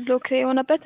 ብሎክ የሆነበት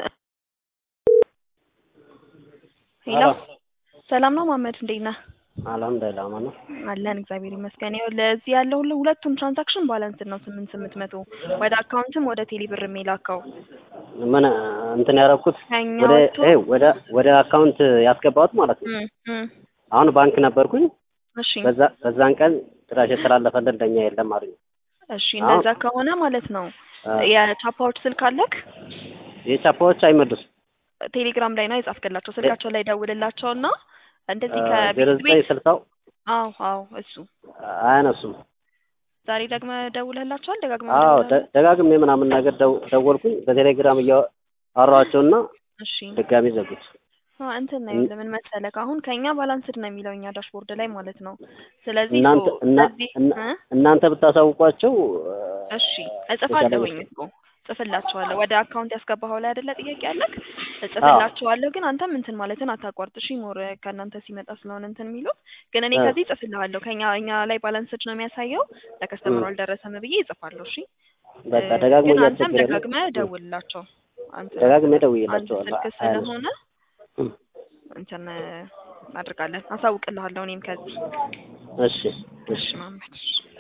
ሄሎ ሰላም ነው መሀመድ እንዴት ነህ? አልሐምዱሊላህ ማን ነው? አለን እግዚአብሔር ይመስገን። ይኸውልህ እዚህ ያለው ሁሉ ሁለቱም ትራንዛክሽን ባላንስ ነው ስምንት ስምንት መቶ ወደ አካውንትም ወደ ቴሌ ብር የሚላከው ምን እንትን ያደረኩት ከኛ ወደ ወጥቶ ኤ ወደ ወደ አካውንት ያስገባሁት ማለት ነው። እም፣ እም፣ አሁን ባንክ ነበርኩኝ። እሺ በዛ በዛን ቀን ጭራሽ የተላለፈልን እንደኛ የለም አሉኝ። እሺ እንደዛ ከሆነ ማለት ነው አ፣ የቻፓዎች ስልክ አለክ? የቻፓዎች አይመልሱም። ቴሌግራም ላይ ነው የጻፍክላቸው ስልካቸው ላይ ደውልላቸው እና እንደዚህ ዜሮ ከቤት ዘጠኝ ቤት ስልሳው አዎ አዎ እሱ አያነሱም። ዛሬ ደግመ ደውለህላቸዋል ደጋግመህ አዎ ደውለህ ደ- ደጋግሜ ምናምን ነገር ደው- ደወልኩኝ በቴሌግራም እያወራኋቸውና እሺ ድጋሚ ዘጉት። አ እንትን ነው ይኸውልህ ምን መሰለህ አሁን ከኛ ባላንስድ ነው የሚለው እኛ ዳሽቦርድ ላይ ማለት ነው ስለዚህ እናንተ ሶ እና እዚህ እና- እ እናንተ ብታሳውቋቸው እሺ እጽፋለሁኝ እኮ እጽፍላቸዋለሁ ወደ አካውንት ያስገባኸው ላይ አይደለ ጥያቄ ያለክ እጽፍላቸዋለሁ ግን አንተም እንትን ማለትን አታቋርጥ እሺ ሞር ከእናንተ ሲመጣ ስለሆነ እንትን የሚሉት ግን እኔ እ። ከዚህ እጽፍልሃለሁ ከኛ እኛ ላይ ባላንስድ ነው የሚያሳየው ለከስተመሩ እ። አልደረሰም ብዬ እጽፋለሁ እሺ በቃ እ፣ ደጋግሞ ግን አንተም እያስቸገረ ነው። ደጋግመህ ደውልላቸው አንተ ደጋግሜ አንድ ደውዬላቸዋለሁ። ስልክ አያነሱም። ስለሆነ እም። እንትን እናደርጋለን አሳውቅልሃለሁ እኔም ከዚህ እሺ እሺ እሺ ማመድ